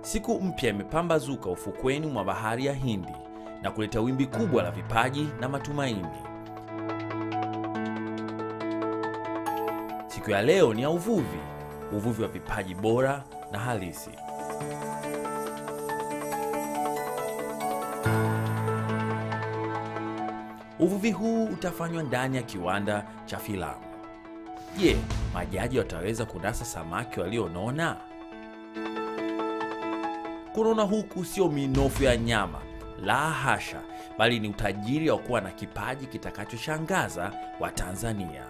Siku mpya imepambazuka ufukweni mwa bahari ya Hindi na kuleta wimbi kubwa la vipaji na matumaini. Siku ya leo ni ya uvuvi, uvuvi wa vipaji bora na halisi. Uvuvi huu utafanywa ndani ya kiwanda cha filamu. Je, majaji wataweza kunasa samaki walionona? Kunona huku sio minofu ya nyama, la hasha, bali ni utajiri wa kuwa na kipaji kitakachoshangaza Watanzania.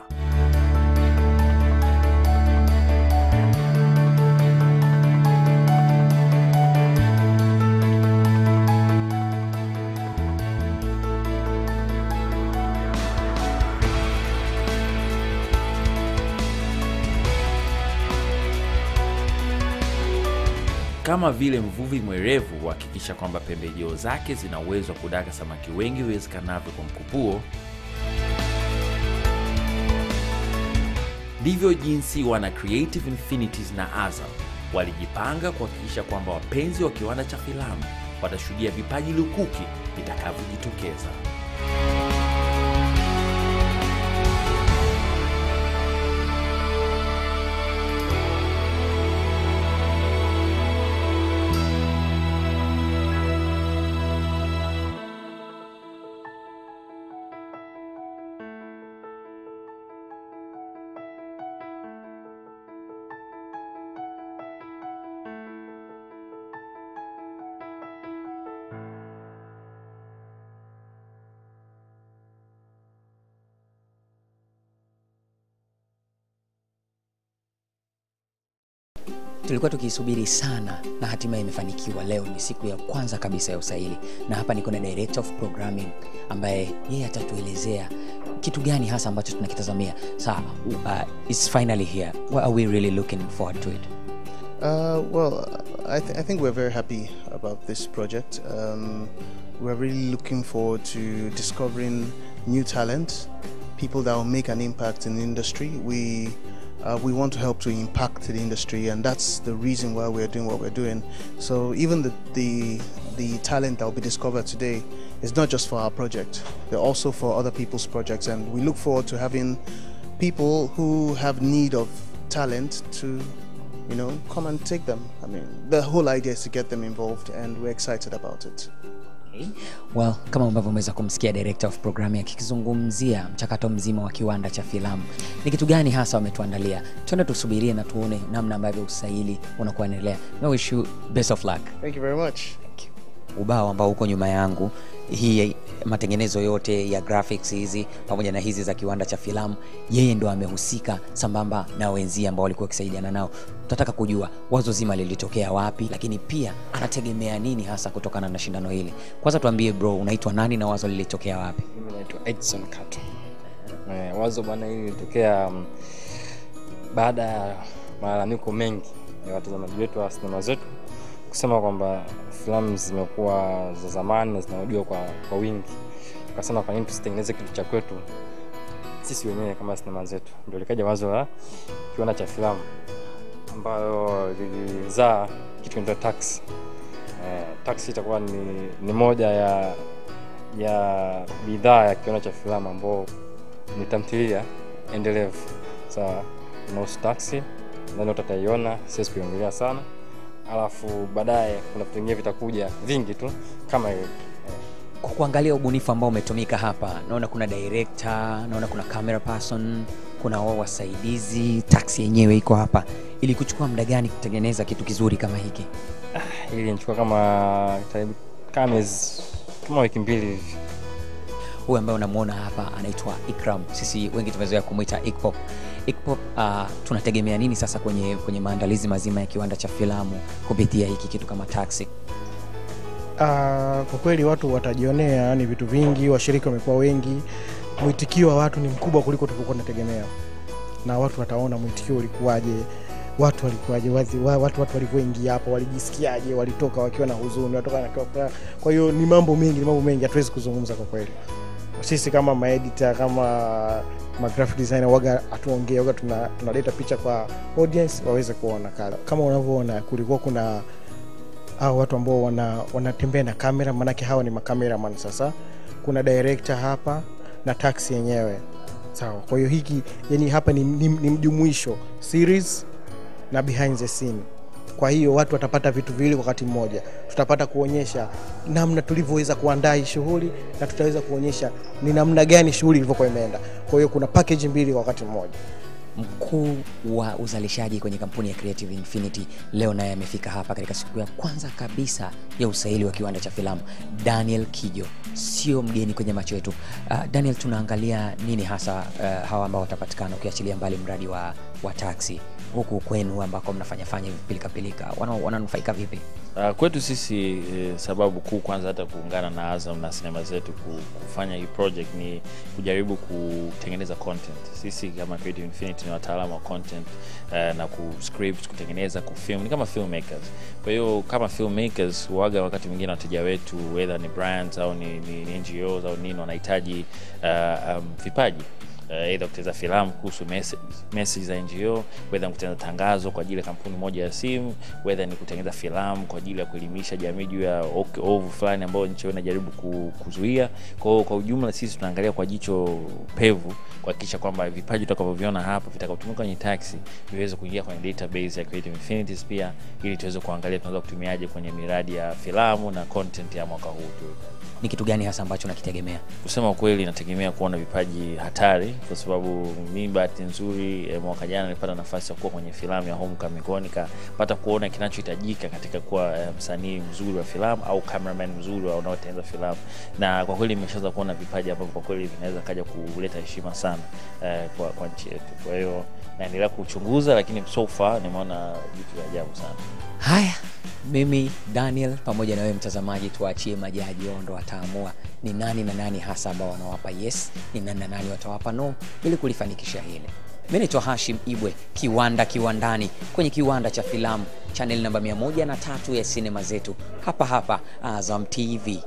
Kama vile mvuvi mwerevu huhakikisha kwamba pembejeo zake zina uwezo wa kudaka samaki wengi iwezekanavyo kwa mkupuo, ndivyo jinsi wana Creative Infinities na Azam walijipanga kuhakikisha kwamba wapenzi wa kiwanda cha filamu watashuhudia vipaji lukuki vitakavyojitokeza. tulikuwa tukiisubiri sana na hatimaye imefanikiwa. Leo ni siku ya kwanza kabisa ya usaili, na hapa niko na director of programming ambaye yeye atatuelezea kitu gani hasa ambacho tunakitazamia. Sa uh, it's finally here. What are we really looking forward to it? Uh, well, I, th- I think we're very happy about this project. Um, we're really looking forward to discovering new talent, people that will make an impact in the industry. We uh, we want to help to impact the industry, and that's the reason why we're doing what we're doing. So even the the, the talent that will be discovered today is not just for our project; they're also for other people's projects, and we look forward to having people who have need of talent to you know, come and take them. I mean, the whole idea is to get them involved, and we're excited about it. Okay. Well, kama ambavyo umeweza kumsikia director of programming akizungumzia mchakato mzima wa kiwanda cha filamu, ni kitu gani hasa wametuandalia? Twende tusubirie na tuone namna ambavyo usaili unakuwa unaendelea. I wish you best of luck. Thank you very much. ubao ambao uko nyuma yangu hii matengenezo yote ya graphics hizi pamoja na hizi za kiwanda cha filamu yeye ndo amehusika sambamba na wenzie ambao walikuwa wakisaidiana nao tunataka kujua wazo zima lilitokea wapi lakini pia anategemea nini hasa kutokana na shindano hili kwanza tuambie bro unaitwa nani na wazo lilitokea wapi mimi naitwa edson kato eh, wazo bwana hili lilitokea um, baada ya malalamiko mengi ya watazamaji wetu wa sinema zetu kusema kwamba filamu zimekuwa za zamani na zinarudiwa kwa, kwa wingi tukasema kwa nini tusitengeneze kitu cha kwetu sisi wenyewe kama sinema zetu ndio likaja wazo la kiwanda cha filamu ambayo lilizaa kitu kinaitwa taxi eh, taxi itakuwa ni, ni moja ya ya bidhaa ya kiwanda cha filamu ambao ni tamthilia endelevu sawa inahusu taxi nadhani utataiona siwezi kuiongelea sana alafu baadaye kuna vitu vingine vitakuja vingi tu kama hiyo kwa kuangalia ubunifu ambao umetumika hapa naona kuna director naona kuna camera person kuna wao wasaidizi taksi yenyewe iko hapa ili kuchukua muda gani kutengeneza kitu kizuri kama hiki ili nichukua kama karibu kama miezi kama wiki mbili hivi huyu ambaye unamwona hapa anaitwa ikram sisi wengi tumezoea kumwita ikpop ikpop uh, tunategemea nini sasa kwenye, kwenye maandalizi mazima ya kiwanda cha filamu kupitia hiki kitu kama taxi Uh, kwa kweli watu watajionea yani vitu vingi, washiriki wamekuwa wengi, mwitikio wa watu ni mkubwa kuliko tulivyokuwa tunategemea, na watu wataona mwitikio ulikuwaje, watu walikuwaje, wazi- wa- watu watu walivyoingia hapo walijisikiaje, walitoka wakiwa na huzuni, watoka na kwa- kwa hiyo ni mambo mengi, ni mambo mengi, hatuwezi kuzungumza kwa kweli. Sisi kama maedita kama ma graphic designer waga hatuongee, waga tuna- tunaleta picha kwa audience waweze kuona kala. Kama unavyoona kulikuwa kuna au watu ambao wana, wanatembea na kamera maanake hawa ni makameraman sasa kuna director hapa na taxi yenyewe sawa kwa hiyo hiki yani hapa ni, ni, ni mjumuisho series na behind the scene kwa hiyo watu watapata vitu viwili kwa wakati mmoja tutapata kuonyesha namna tulivyoweza kuandaa hii shughuli na tutaweza kuonyesha ni namna gani shughuli ilivyokuwa imeenda kwa hiyo kuna package mbili kwa wakati mmoja mkuu wa uzalishaji kwenye kampuni ya Creative Infinity leo naye amefika hapa katika siku ya kwanza kabisa ya usaili wa kiwanda cha filamu. Daniel Kijo sio mgeni kwenye macho yetu. Uh, Daniel, tunaangalia nini hasa uh, hawa ambao watapatikana, ukiachilia mbali mradi wa, wa taxi huku kwenu ambako mnafanyafanya hivi pilikapilika, wana- wananufaika vipi? Uh, kwetu sisi eh, sababu kuu kwanza hata kuungana na Azam na sinema zetu ku- kufanya hii project ni kujaribu kutengeneza content. Sisi kama Creative Infinity ni wataalamu wa content uh, na ku script, kutengeneza, kufilm, ni kama filmmakers. Kwa hiyo kama filmmakers waga wakati mwingine wateja wetu whether ni brands au ni, ni, ni NGOs au nini wanahitaji uh, um, vipaji uh, either kutengeneza filamu kuhusu message, message za NGO, whether ni kutengeneza tangazo kwa ajili ya kampuni moja ya simu, whether ni kutengeneza filamu kwa ajili ya kuelimisha jamii juu ya ok- ovu fulani ambayo nchi yao inajaribu ku- kuzuia. Kwa hiyo kwa ujumla sisi tunaangalia kwa jicho pevu kuhakikisha kwamba vipaji tutakavyoviona hapa vitakavyotumika kwenye taxi viweze kuingia kwenye database ya Creative Infinities pia, ili tuweze kuangalia tunaweza kutumiaje kwenye miradi ya filamu na content ya mwaka huu tu. Ni kitu gani hasa ambacho nakitegemea? Kusema ukweli, nategemea kuona vipaji hatari, kwa sababu mi bahati nzuri eh, mwaka jana nilipata nafasi ya kuwa kwenye filamu ya Homecoming, kwa hiyo nikapata kuona kinachohitajika katika kuwa eh, msanii mzuri wa filamu au cameraman mzuri wa unaotengeneza filamu, na kwa kweli nimeshaanza kuona vipaji ambavyo kwa kweli vinaweza kaja kuleta heshima sana eh, kwa, kwa nchi yetu. Kwa hiyo naendelea kuchunguza, lakini so far nimeona vitu vya ajabu sana. Haya, mimi Daniel pamoja na wewe mtazamaji, tuachie majaji, wao ndo wataamua ni nani na nani hasa ambao wanawapa yes, ni nani na nani watawapa no, ili kulifanikisha hili. Mimi naitwa Hashim Ibwe, kiwanda kiwandani, kwenye kiwanda cha filamu, channel namba 103 ya sinema zetu, hapa hapa Azam TV.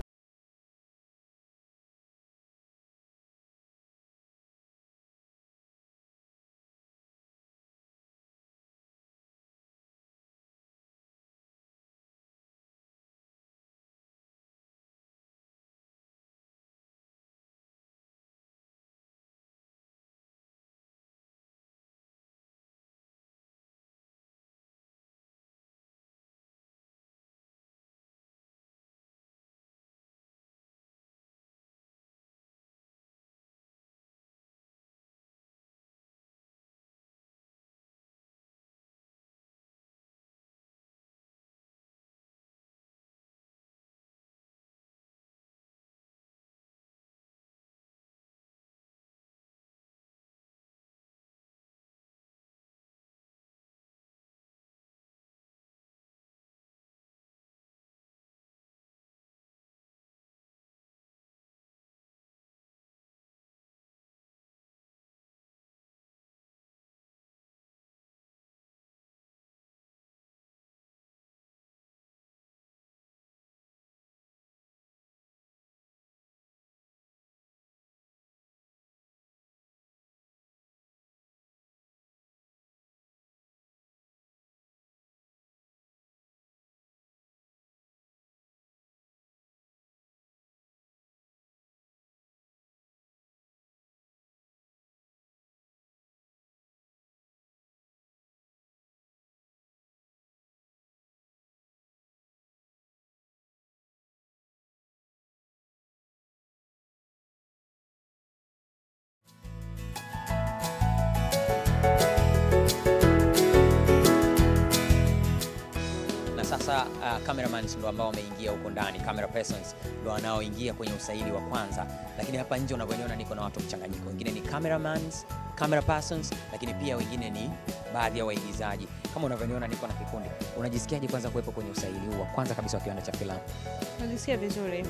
na sasa uh, cameramans ndo ambao wameingia huko ndani, camera persons ndo wanaoingia kwenye usaili wa kwanza. Lakini hapa nje unavyoniona, niko na watu mchanganyiko, wengine ni cameramans, camera persons, lakini pia wengine ni baadhi ya waigizaji. Kama unavyoniona, niko na kikundi. Unajisikiaje kwanza kuwepo kwenye usaili huu wa kwanza kabisa wa kiwanda cha filamu? Najisikia vizuri,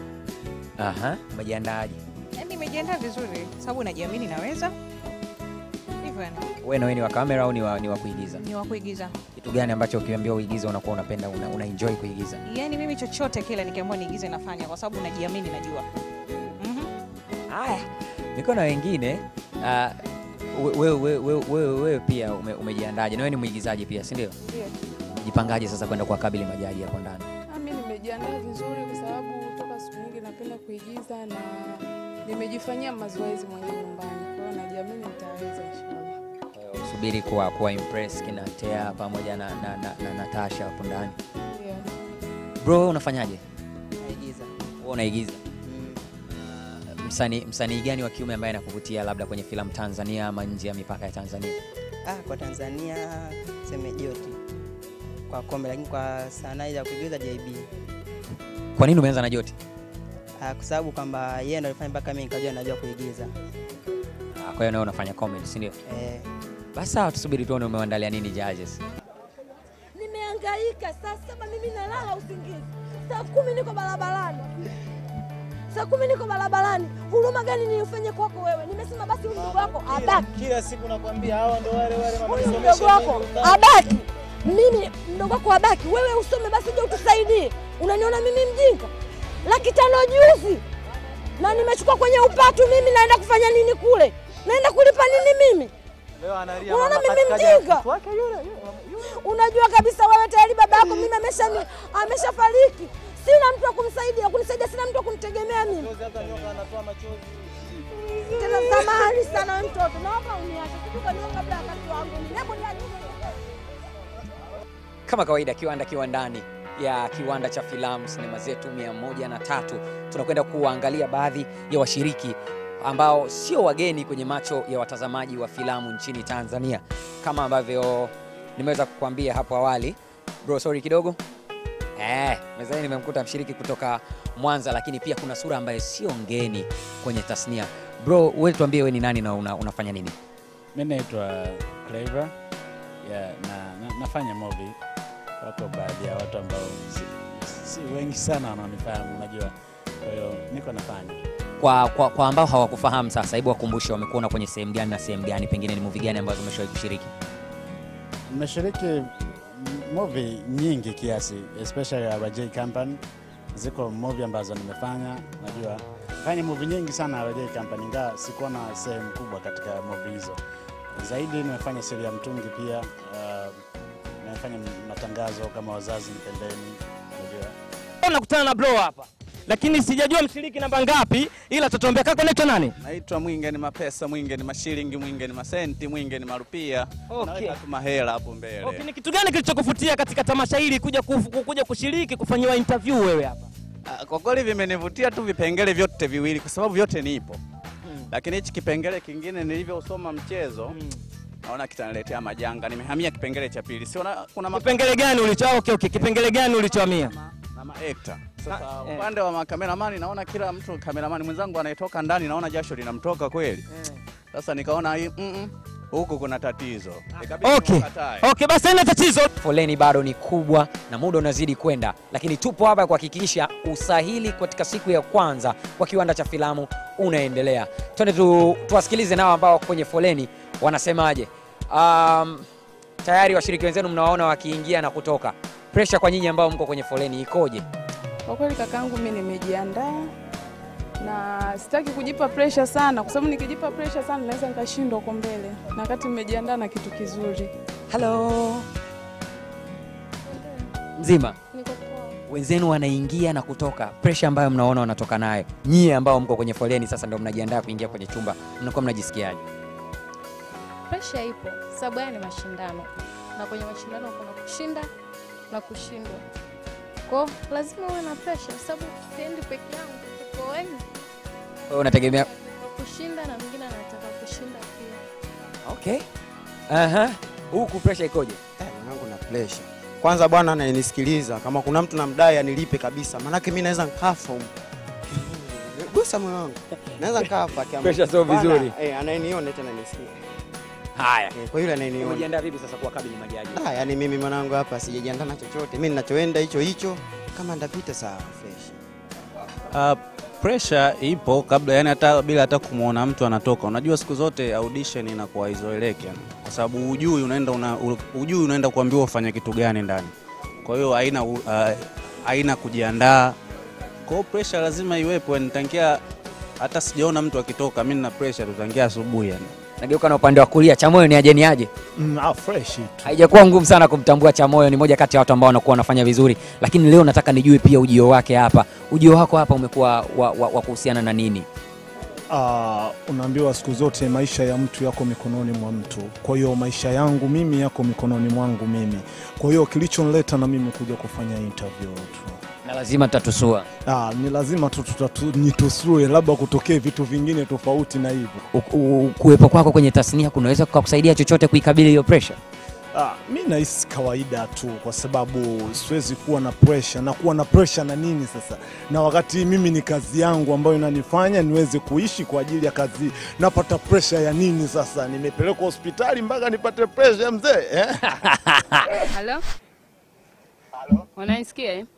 Aha, umejiandaaje? yaani nimejiandaa vizuri sababu najiamini naweza hivyo, yani Wewe na wewe ni wa kamera au ni wa, ni wa kuigiza? ni wa kuigiza. Kitu gani ambacho ukiambiwa uigize unakuwa unapenda una, una enjoy kuigiza? Yaani mimi chochote kile nikiambiwa niigize nafanya, kwa sababu najiamini, najua Mhm. Haya, niko na wengine uh, wewe we, we, we, we, pia ume, umejiandaje? Na wewe ni mwigizaji pia, si ndio? Ndio. Jipangaje sasa kwenda kuwakabili majaji hapo ndani? Ah, mimi nimejiandaa vizuri kwa sababu toka siku nyingi napenda kuigiza na nimejifanyia mazoezi mwenyewe nyumbani, kwa hiyo najiamini nitaweza inshallah. Subiri kuwa, kuwa impress kina Tea pamoja na, na, na, na Natasha hapo ndani. Yeah. Bro, wewe unafanyaje? naigiza Wewe unaigiza. mm. Msanii msanii gani wa kiume ambaye anakuvutia labda kwenye filamu Tanzania ama nje ya mipaka ya Tanzania? ah, kwa Tanzania seme Joti kwa kombe, lakini kwa sanaa ya kuigiza JB Kwa nini umeanza na Joti? ah, kwa sababu kwamba yeye ndo alifanya mpaka mimi nikajua najua kuigiza Ah, Kwa hiyo nawe unafanya comedy, si ndio? eh, Basi sawa, tusubiri tuone umeandalia nini judges. Nimehangaika saa saba, mimi nalala usingizi, saa kumi niko barabarani, saa kumi niko barabarani. Huruma gani nilifanye kwako wewe? Nimesema basi huyu mdogo wako abaki, Kila siku nakwambia hawa ndo wale wale huyu mdogo wako abaki, mimi mdogo wako abaki, wewe usome basi, uje utusaidie. Unaniona mimi mjinga? Laki tano juzi na nimechukua kwenye upatu, mimi naenda kufanya nini kule? Naenda kulipa nini mimi? Leo analia Unaona mama mimi katika mjinga? mtoto wake yule yule. Unajua kabisa wewe tayari baba yako mimi amesha ameshafariki, sina mtu wa kumsaidia kunisaidia, sina mtu wa kunitegemea mimi. Chozi hata nyoka anatoa machozi. Tena samahani sana wewe mtoto, naomba uniache sijui kwa nini kabla ya wakati wangu. Hebu niache. Kama kawaida, kiwanda kiwandani ya kiwanda cha filamu sinema zetu mia moja na tatu tunakwenda kuangalia baadhi ya washiriki ambao sio wageni kwenye macho ya watazamaji wa filamu nchini Tanzania, kama ambavyo nimeweza kukuambia hapo awali. Bro, sorry kidogo. Eh, mezani nimemkuta mshiriki kutoka Mwanza, lakini pia kuna sura ambaye sio ngeni kwenye tasnia. Bro, wewe tuambie wewe ni nani na una, unafanya nini? Mi naitwa Clever yeah, na, na, nafanya movie. Wako baadhi ya watu ambao si, si wengi sana wanaonifahamu, unajua, kwa hiyo niko nafanya Kwa, kwa, kwa ambao hawakufahamu sasa, hebu wakumbushe wamekuona kwenye sehemu gani na sehemu gani, pengine ni movie gani ambazo umeshawahi kushiriki? nimeshiriki m- movie nyingi kiasi, especially ya Rajay Company. Ziko movie ambazo nimefanya, najua fanya movie nyingi sana ya Rajay Company, ingawa sikuwa na sehemu kubwa katika movie hizo. Zaidi nimefanya siri ya mtungi pia. Uh, nimefanya matangazo kama wazazi nipendeni, unajua Nakutana na bro hapa. Lakini sijajua mshiriki namba ngapi ila tutatuambia kako naitwa nani? Naitwa Mwinge ni mapesa, Mwinge ni mashilingi, Mwinge ni masenti, Mwinge ni marupia. Okay. Naweka tu mahela hapo mbele. Okay, ni kitu gani kilichokuvutia katika tamasha hili kuja kuf- kuja kushiriki kufanyiwa interview wewe hapa? Ah, Kwa kweli vimenivutia tu vipengele vyote viwili kwa sababu vyote nipo. Lakini hichi kipengele kingine nilivyosoma mchezo naona kitaniletea majanga. Nimehamia kipengele cha pili. Siona kuna ma- Kipengele gani ulicho okay, okay. Kipengele gani ulichohamia? na maekta. Sasa eh. upande wa makameramani naona kila mtu kameramani mwenzangu anayetoka ndani naona jasho linamtoka kweli. Sasa nikaona hii mm -mm, huku kuna tatizo. Ikabidi Okay. nikatae. Okay, basi haina tatizo. Foleni bado ni kubwa na muda unazidi kwenda, lakini tupo hapa kuhakikisha usahili katika siku ya kwanza kwa kiwanda cha filamu unaendelea. Twende tu, tuwasikilize nao ambao wako kwenye foleni wanasemaje. Um, tayari washiriki wenzenu mnawaona wakiingia na kutoka. Presha kwa nyinyi ambao mko kwenye foleni ikoje? Kwa kweli kakaangu, mimi nimejiandaa na sitaki kujipa pressure sana, kwa sababu nikijipa pressure sana naweza nikashindwa huko mbele, na wakati nimejiandaa na kitu kizuri. Halo, mzima Niko poa. wenzenu wanaingia na kutoka, presha ambayo mnaona wanatoka nayo, nyie ambao mko kwenye foleni sasa ndio mnajiandaa kuingia kwenye chumba, mnakuwa mnajisikiaje? Presha ipo sababu haya ni mashindano, na kwenye mashindano kuna kushinda na kushindwa. Kwa hiyo lazima uwe na presha, sababu siendi peke yangu, tuko wengi Wewe unategemea kushinda na mwingine anataka kushinda pia. okay. Aha. Huku presha ikoje? mwanangu na pressure. Kwanza bwana anayenisikiliza, kama kuna mtu namdai anilipe kabisa, maanake mi naweza nkafa humu. Gusa moyo wangu, naweza nkafa kiamua. Pressure sio Bwana, vizuri. Eh, anayeniona tena nisikie. Haya. Eh, kwa yule anayeniona. Umejiandaa vipi sasa kuwakabili majaji? Ah, yani mimi mwanangu hapa sijajiandaa na chochote. Mimi ninachoenda hicho hicho, kama ndapita sawa fresh. Uh, pressure ipo kabla, yani hata bila hata kumwona mtu anatoka. Unajua siku zote audition inakuwa izoeleke, yani, kwa sababu hujui unaenda una, hujui unaenda kuambiwa ufanye kitu gani ndani. Kwa hiyo haina uh, haina kujiandaa. Kwa hiyo pressure lazima iwepo, yani tangia hata sijaona mtu akitoka, mimi nina pressure tu tangia asubuhi yani. nageuka na upande wa kulia chamoyo ni aje ni aje Mm, ah, fresh tu. haijakuwa ngumu sana kumtambua chamoyo ni moja kati ya watu ambao wanakuwa wanafanya vizuri lakini leo nataka nijue pia ujio wake hapa ujio wako hapa umekuwa wa, wa, wa kuhusiana na nini Ah, unaambiwa siku zote maisha ya mtu yako mikononi mwa mtu. Kwa hiyo maisha yangu mimi yako mikononi mwangu mimi. Kwa hiyo kilichonileta na mimi kuja kufanya interview tu. na lazima tutatusua Ah, ni lazima tu tutatu- nitusue, labda kutokee vitu vingine tofauti na hivyo. U- u- kuwepo kwako kwenye tasnia kunaweza kukusaidia chochote kuikabili hiyo pressure Ah, mi nahisi kawaida tu kwa sababu siwezi kuwa na pressure na kuwa na pressure na nini sasa, na wakati mimi ni kazi yangu ambayo inanifanya niweze kuishi kwa ajili ya kazi, napata pressure ya nini sasa? Nimepelekwa hospitali mpaka nipate pressure mzee eh? Halo? Unanisikia eh?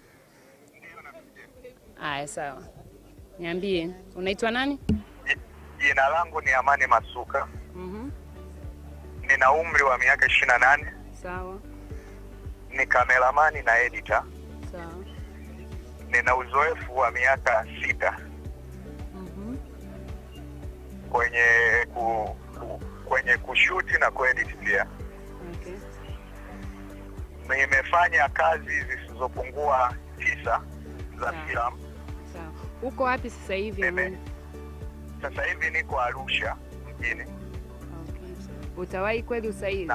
Aya, sawa. Niambie, unaitwa nani? Jina langu ni Amani Masuka, Mhm. nina umri wa miaka ishirini na nane, Sawa. ni kameramani na editor, Sawa. nina uzoefu wa miaka sita Mhm. kwenye ku, ku, kwenye kushuti na kuedit pia. Okay. Nimefanya kazi zisizopungua tisa za Sawa. filamu. Sawa. Uko wapi sasa hivi? Amani? Sasa hivi niko Arusha mjini, Okay. Utawahi kweli usaili?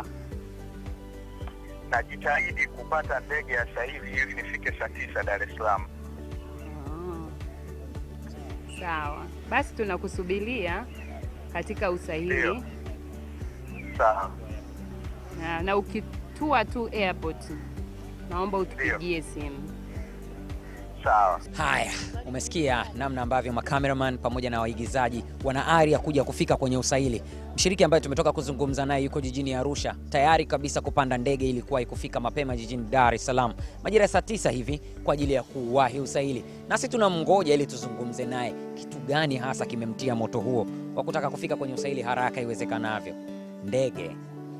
najitahidi kupata ndege ya sasa hivi ili nifike saa tisa Dar es Salaam. Oh. Sawa. Basi tunakusubiria katika usahili Sawa. na, na ukitua tu airport naomba utupigie simu. Sawa. haya umesikia namna ambavyo macameraman pamoja na waigizaji wana ari ya kuja kufika kwenye usaili mshiriki ambaye tumetoka kuzungumza naye yuko jijini arusha tayari kabisa kupanda ndege ilikuwahi kufika mapema jijini dar es salaam majira ya saa tisa hivi kwa ajili ya kuwahi usaili nasi tunamngoja ili tuzungumze naye kitu gani hasa kimemtia moto huo wa kutaka kufika kwenye usaili haraka iwezekanavyo ndege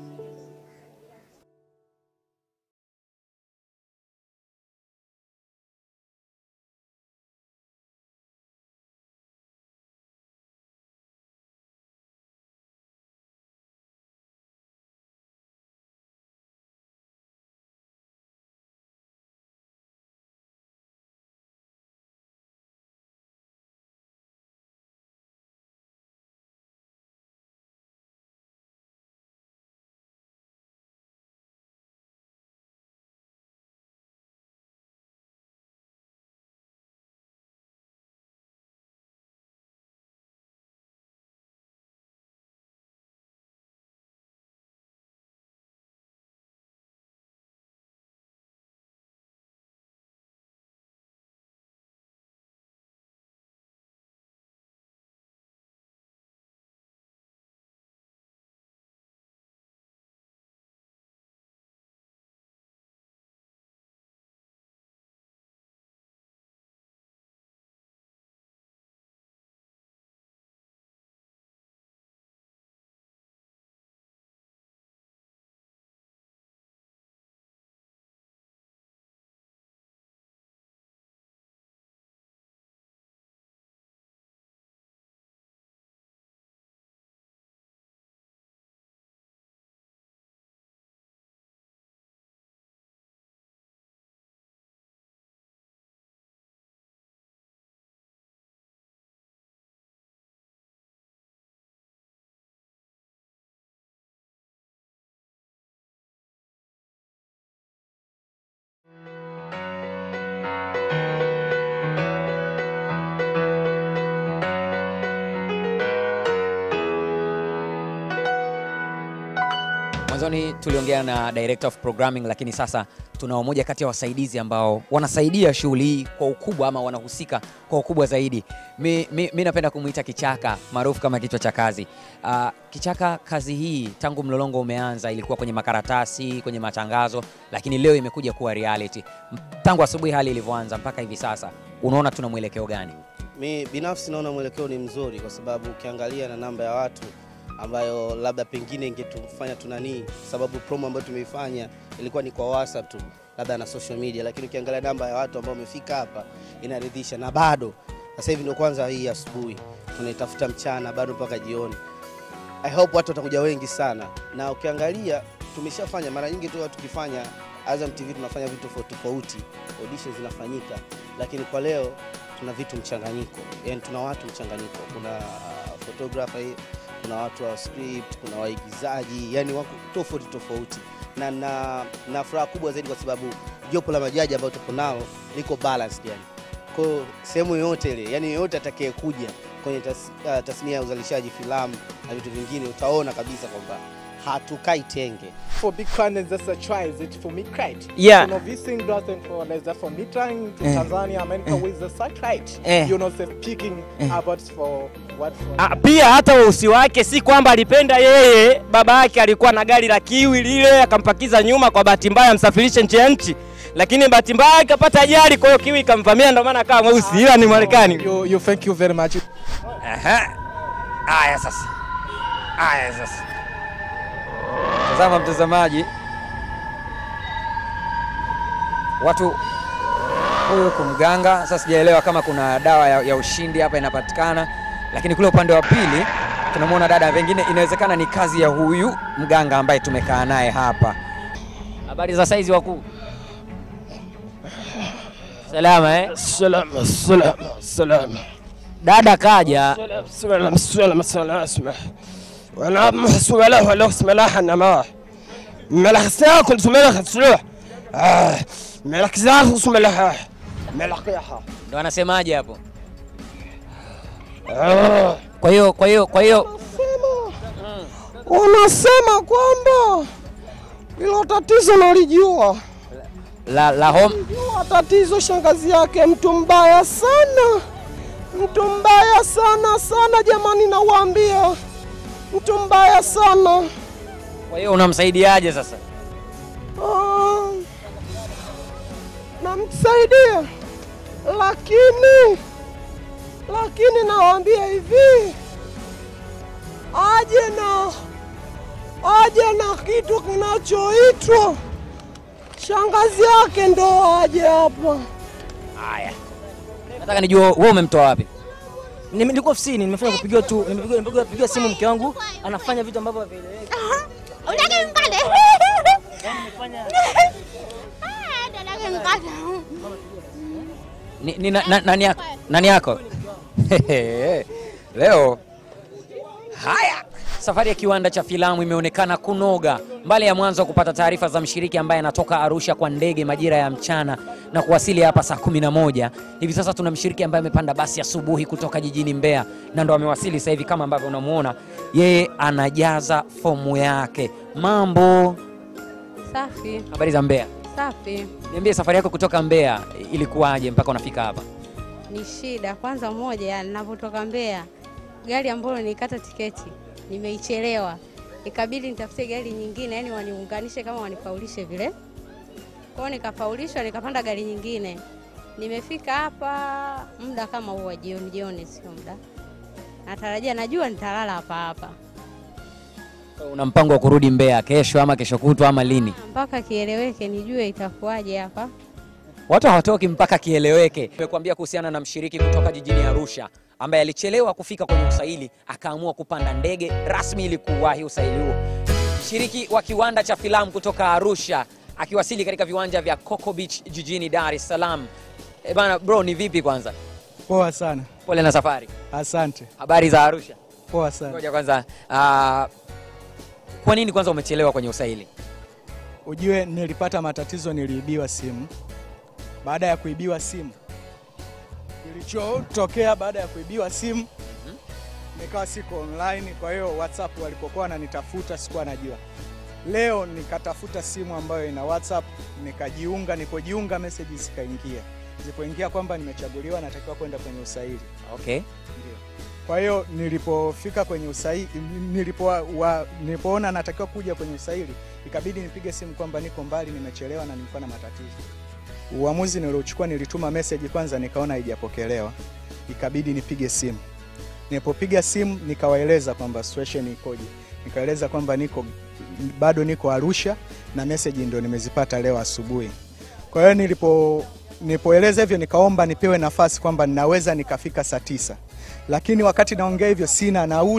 mwanzoni tuliongea na director of programming lakini sasa tunao moja kati ya wasaidizi ambao wanasaidia shughuli hii kwa ukubwa ama wanahusika kwa ukubwa zaidi mi, mi, mi napenda kumwita kichaka maarufu kama kichwa cha kazi uh, kichaka kazi hii tangu mlolongo umeanza ilikuwa kwenye makaratasi kwenye matangazo lakini leo imekuja kuwa reality M- tangu asubuhi hali ilivyoanza mpaka hivi sasa unaona tuna mwelekeo gani Mi binafsi naona mwelekeo ni mzuri, kwa sababu ukiangalia na namba ya watu ambayo labda pengine ingetufanya tunanii, sababu promo ambayo tumeifanya ilikuwa ni kwa WhatsApp tu, labda na social media, lakini ukiangalia namba ya watu ambao wamefika hapa inaridhisha, na bado sasa hivi ndio kwanza hii asubuhi tunaitafuta mchana, bado mpaka jioni. I hope watu watakuja wengi sana, na ukiangalia tumeshafanya mara nyingi tu watu tukifanya Azam TV tunafanya vitu tofauti tofauti, auditions zinafanyika, lakini kwa leo tuna vitu mchanganyiko, yani tuna watu mchanganyiko, kuna uh, photographer, kuna watu wa script, kuna waigizaji, yani wako tofauti tofauti, na na, na furaha kubwa zaidi kwa sababu jopo la majaji ambayo tuko nalo liko balanced yani kwa hiyo sehemu yoyote ile, yani yoyote atakayekuja kwenye tas, uh, tasnia ya uzalishaji filamu na vitu vingine, utaona kabisa kwamba hatukai tenge. For big content, that's a try. Is it for me, right? Yeah. You know, this thing doesn't for like that for me trying to Eh. Tanzania, America with the satellite. Eh. You know, say speaking about for what for. Ah, pia hata weusi wake si kwamba alipenda yeye, baba yake alikuwa na gari la kiwi lile akampakiza nyuma, kwa bahati mbaya amsafirishe nje ya nchi, lakini bahati mbaya akapata ajali, kwa hiyo kiwi ikamvamia, ndio maana akawa mweusi, ila ni Marekani. You, you thank you very much. Aha. Haya sasa, haya sasa, tazama mtazamaji, watu huyu yuko mganga. Sasa sijaelewa kama kuna dawa ya, ya ushindi hapa inapatikana, lakini kule upande wa pili tunamwona dada, pengine inawezekana ni kazi ya huyu mganga ambaye tumekaa naye hapa. Habari za saizi wakuu? Salama eh? Salama, salama, salama. Dada kaja سلام سلام سلام اسمع وانا محسوب له ولا اسمع له انا ما ملح ساكل ملح سلوح ملح زاخ اسمع له ملح قيحه ndo anasemaje hapo? Kwa hiyo kwa hiyo kwa hiyo Unasema kwamba hilo tatizo nalijua. la, la home Jua tatizo shangazi yake mtu mbaya sana, mtu mbaya sana sana, jamani, nawaambia mtu mbaya sana. kwa hiyo unamsaidiaje sasa? Ah, namsaidia lakini lakini nawaambia hivi, aje na aje na kitu kinachoitwa shangazi yake ndo aje hapa. Haya, nataka nijue wewe umemtoa wapi? Nime- nilikuwa ofisini nimefanya kupigiwa tu nimepigiwa nimepigiwa nimepigiwa simu mke wangu anafanya vitu ambavyo havieleweki. Unataka mkate? Ni, ni, na, na, nani yako? Nani yako? Leo haya, safari ya kiwanda cha filamu imeonekana kunoga. Mbali ya mwanzo wa kupata taarifa za mshiriki ambaye anatoka Arusha kwa ndege majira ya mchana na kuwasili hapa saa 11, hivi sasa tuna mshiriki ambaye amepanda basi asubuhi kutoka jijini Mbeya na ndo amewasili sasa hivi kama ambavyo unamuona, yeye anajaza fomu yake. Mambo, Safi, habari za Mbeya? safi. Niambie, safari yako kutoka Mbeya ilikuwaje mpaka unafika hapa? Ni shida kwanza, moja ninapotoka Mbeya, gari ambalo nilikata tiketi nimeichelewa, ikabidi nitafute gari nyingine, yani waniunganishe kama wanifaulishe vile. Kwa hiyo nikafaulishwa, nikapanda gari nyingine. Nimefika hapa muda kama huu wa jioni jioni, sio muda. Natarajia, najua nitalala hapa hapa Una mpango wa kurudi Mbeya kesho ama kesho kutwa ama lini? mpaka kieleweke, nijue itakuwaje hapa. Watu hawatoki mpaka kieleweke. Nimekuambia kuhusiana na mshiriki kutoka jijini Arusha ambaye alichelewa kufika kwenye usaili akaamua kupanda ndege rasmi ili kuwahi usaili huo. Mshiriki wa kiwanda cha filamu kutoka Arusha akiwasili katika viwanja vya Coco Beach jijini Dar es Salaam. E bana, bro, ni vipi kwanza? Poa sana. Pole na safari. Asante. Habari za Arusha? Poa sana. Ngoja kwanza, ah, kwa nini kwanza umechelewa kwenye usaili? Ujue nilipata matatizo, niliibiwa simu. Baada ya kuibiwa simu, kilichotokea baada ya kuibiwa simu, nikawa siko online. Kwa hiyo WhatsApp walipokuwa wananitafuta sikuwa najua. Leo nikatafuta simu ambayo ina WhatsApp, nikajiunga. Nilipojiunga message zikaingia, zilipoingia kwamba nimechaguliwa, natakiwa kwenda kwenye usaili. Okay. Ndio. Kwa hiyo nilipofika kwenye usaili, nilipo, wa, nilipoona natakiwa kuja kwenye usaili, ikabidi nipige simu kwamba niko mbali, nimechelewa na nilikuwa na matatizo. Uamuzi niliochukua, nilituma message kwanza, nikaona haijapokelewa, ikabidi nipige simu. Nilipopiga simu nikawaeleza kwamba situation ikoje, nikaeleza kwamba niko bado niko Arusha na message ndio nimezipata leo asubuhi. Kwa hiyo nilipo nilipoeleza hivyo nikaomba nipewe nafasi kwamba ninaweza nikafika saa tisa, lakini wakati naongea hivyo sina nauli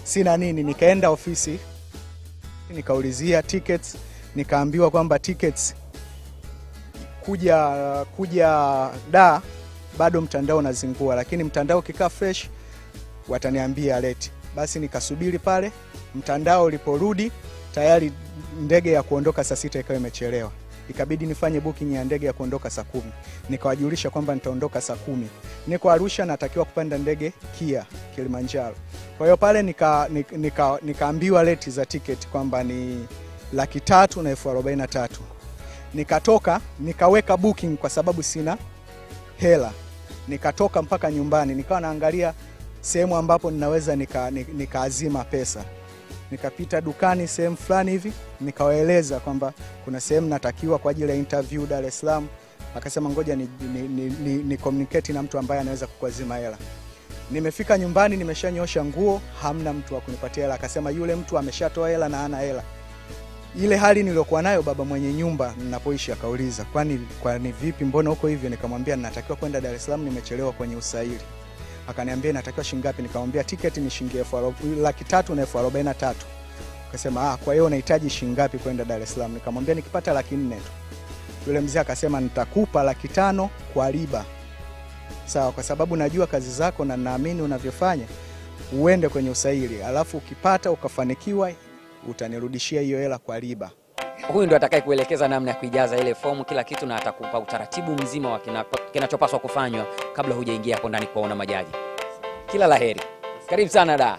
sina nini. Nikaenda ofisi nikaulizia tickets, nikaambiwa kwamba tickets kuja kuja da bado mtandao unazingua, lakini mtandao ukikaa fresh wataniambia leti. Basi nikasubiri pale, mtandao uliporudi tayari ndege ya kuondoka saa sita ikawa imechelewa, ikabidi nifanye booking ya ndege ya kuondoka saa kumi. Nikawajulisha kwamba nitaondoka saa kumi, niko Arusha, natakiwa kupanda ndege Kia Kilimanjaro. Kwa hiyo pale nika, nika, nika, nikaambiwa leti za tiketi kwamba ni laki tatu na elfu arobaini na tatu. Nikatoka nikaweka booking kwa sababu sina hela, nikatoka mpaka nyumbani, nikawa naangalia sehemu ambapo ninaweza nikaazima nika nikaazima pesa nikapita dukani sehemu fulani hivi nikawaeleza kwamba kuna sehemu natakiwa kwa ajili ya interview Dar es Salaam. Akasema ngoja ni, ni, ni, ni, ni communicate na mtu ambaye anaweza kukuazima hela. Nimefika nyumbani, nimeshanyosha nguo, hamna mtu wa kunipatia hela. Akasema yule mtu ameshatoa hela na hana hela. Ile hali niliyokuwa nayo, baba mwenye nyumba ninapoishi akauliza, kwani kwani vipi, mbona huko hivyo? Nikamwambia ninatakiwa kwenda Dar es Salaam, nimechelewa kwenye usaili akaniambia inatakiwa shilingi ngapi? Nikamwambia tiketi ni shilingi elfu arobaini- laki tatu na elfu arobaini na tatu. Akasema ah, kwa hiyo unahitaji shilingi ngapi kwenda Dar es Salaam? Nikamwambia nikipata laki nne tu. Yule mzee akasema nitakupa laki tano kwa riba, sawa, kwa sababu najua kazi zako na naamini unavyofanya, uende kwenye usaili, alafu ukipata ukafanikiwa, utanirudishia hiyo hela kwa riba. Huyu ndo atakaye kuelekeza namna ya kuijaza ile fomu, kila kitu, na atakupa utaratibu mzima wa kina- kinachopaswa kufanywa kabla hujaingia hapo ndani kuwaona majaji. Kila laheri, karibu sana da.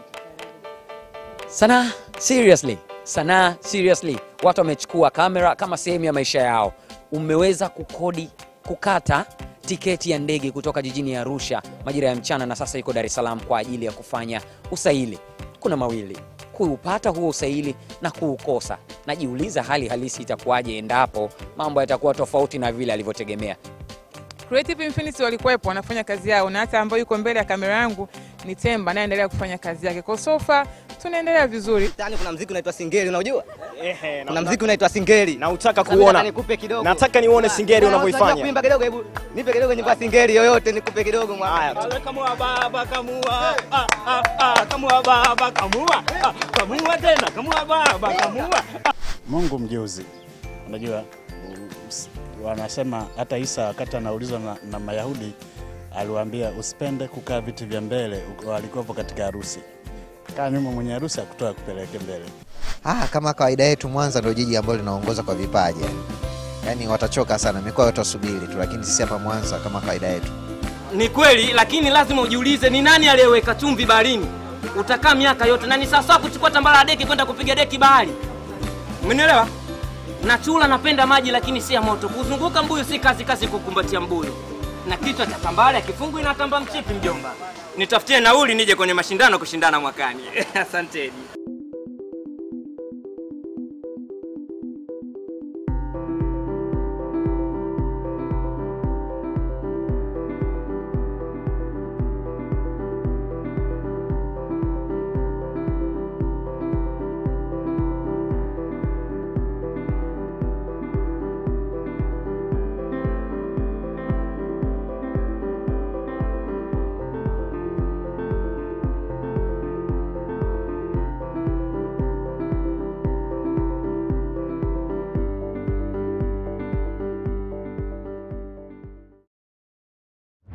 Sanaa seriously, sanaa seriously, watu wamechukua kamera kama sehemu ya maisha yao. Umeweza kukodi kukata tiketi ya ndege kutoka jijini Arusha majira ya mchana, na sasa iko Dar es Salaam kwa ajili ya kufanya usaili. Kuna mawili, kuupata huo usaili na kuukosa. Najiuliza hali halisi itakuwaje endapo mambo yatakuwa tofauti na vile alivyotegemea. Creative Infinity walikuwepo wanafanya kazi yao, na hata ambayo yuko mbele ya kamera yangu ni Temba, anaendelea kufanya kazi yake. Kwa sofa tunaendelea vizuri. Yaani kuna mziki unaitwa Singeli unajua? Ehe, Kuna mziki unaitwa Singeli. Na utaka Sasa kuona. nataka nikupe kidogo. Nataka nione Singeli Na unavyoifanya. unataka Kuimba kidogo hebu. Nipe kidogo nyimbo ya Singeli yoyote nikupe kidogo mwana. Haya. Kamua baba kamua, ah, ah, ah, kamua baba kamua, ah, kamua tena, kamua baba kamua. Mungu mjuzi. Unajua mm, s- wanasema hata Isa wakati anaulizwa na, na Mayahudi aliwaambia usipende kukaa viti vya mbele, uko- walikuwepo katika harusi. Kaa nyuma, mwenye harusi akutoa kupeleke mbele. Ah, kama kawaida yetu Mwanza ndio jiji ambalo linaongoza kwa vipaji. Yaani watachoka sana, mikoa yote wasubiri tu, lakini sisi hapa Mwanza kama kawaida yetu. Ni kweli, lakini lazima ujiulize ni nani aliyeweka chumvi baharini. Utakaa miaka yote na ni sawasawa kuchukua tambara la deki kwenda kupiga deki bahari. Umenielewa? Na chula napenda maji lakini si ya moto. Kuzunguka mbuyu si kazi kazi kukumbatia mbuyu. Na kichwa cha tambara kifungu inatamba mchipi mjomba. Nitafutie nauli nije kwenye mashindano kushindana mwakani. Asanteni.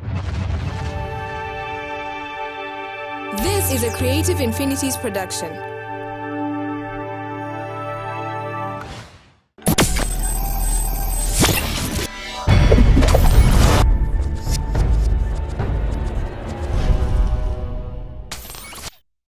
This is a Creative Infinities production.